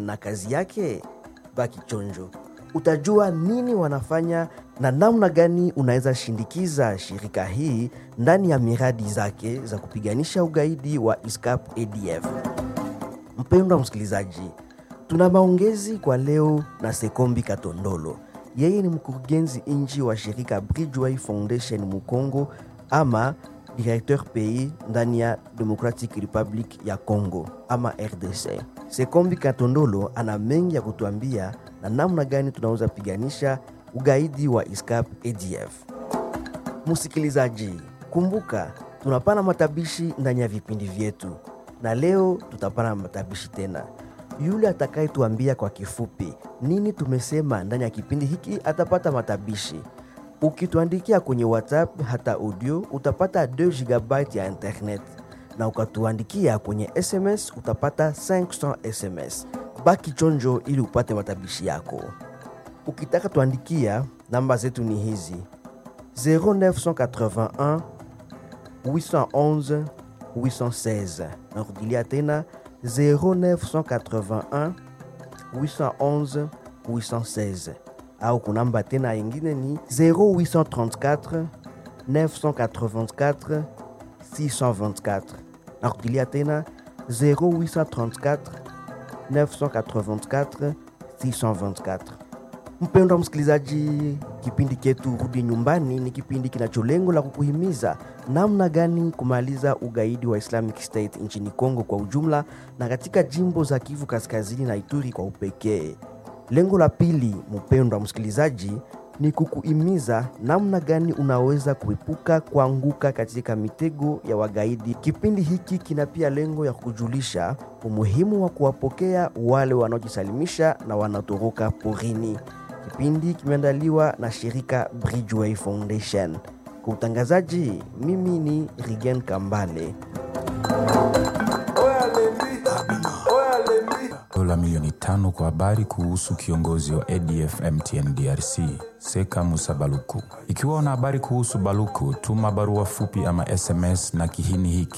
na kazi yake? Baki chonjo, utajua nini wanafanya na namna gani unaweza shindikiza shirika hii ndani ya miradi zake za kupiganisha ugaidi wa ISCAP ADF. Mpendwa msikilizaji, tuna maongezi kwa leo na Sekombi Katondolo. Yeye ni mkurugenzi nchi wa shirika Bridgeway Foundation Mukongo ama directeur pays ndani ya Democratic Republic ya Congo ama RDC. Sekombi Katondolo ana mengi ya kutuambia na namna gani tunaweza piganisha ugaidi wa ISCAP ADF. Msikilizaji, kumbuka tunapana matabishi ndani ya vipindi vyetu, na leo tutapana matabishi tena. Yule atakayetuambia kwa kifupi nini tumesema ndani ya kipindi hiki atapata matabishi. Ukituandikia kwenye WhatsApp hata audio utapata 2 GB ya internet, na ukatuandikia kwenye SMS utapata 500 SMS. Baki chonjo ili upate matabishi yako. Ukitaka tuandikia, namba zetu ni hizi 0981 811 816. Narudilia tena 0981 811 816 au kunamba tena ingine ni 0834 984 624. Narudilia tena 0834 984 624. Mpendwa msikilizaji, kipindi chetu Rudi Nyumbani ni kipindi kinacho lengo la kukuhimiza namna gani kumaliza ugaidi wa Islamic State nchini Kongo kwa ujumla na katika jimbo za Kivu Kaskazini na Ituri kwa upekee. Lengo la pili, mpendwa msikilizaji, ni kukuhimiza namna gani unaweza kuepuka kuanguka katika mitego ya wagaidi. Kipindi hiki kina pia lengo ya kujulisha umuhimu wa kuwapokea wale wanaojisalimisha na wanatoroka porini. Kipindi kimeandaliwa na shirika Bridgeway Foundation. Kwa utangazaji, mimi ni Rigen Kambale. Dola milioni tano kwa habari kuhusu kiongozi wa ADF MTN DRC Seka Musa Baluku. Ikiwa una habari kuhusu Baluku, tuma barua fupi ama SMS na kihini hiki